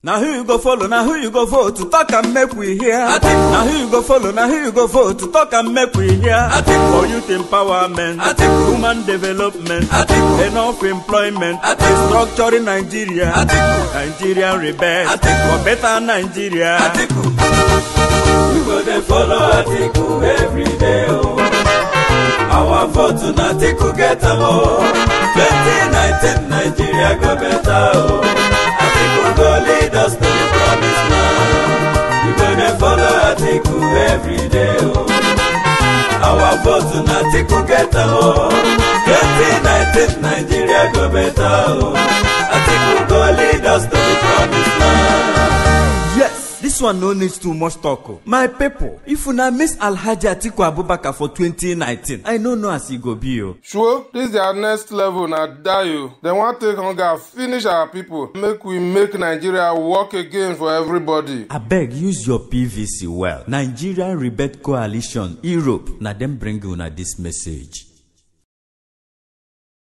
na who you go follow na who you go vote to talk and make we hear Atiku. na who you go follow na who you go vote to talk and make we hear Atiku. for youth empowerment Atiku. human development Atiku. enough employment Atiku. structuring nigeria Atiku. nigerian rebels Atiku. for better nigeria Atiku. We go dey follow Atiku every day o. Our vote na Atiku get am o. 2019 Nigeria go better o. Atiku go lead us to the promised land. We go dey follow Atiku every day o. Our vote na Atiku get am o. 2019 Nigeria go better o. Atiku go lead us to the promised land. yes dis one no need too much talk o my pipo if una miss alhaji atiku abubakar for 2019 i no know as e go be o sure dis their next level na die o dem wan take hunger finish our pipo make we make nigeria work again for everybody. abeg use your pvc well nigerian rebel coalition europe na dem bring una dis message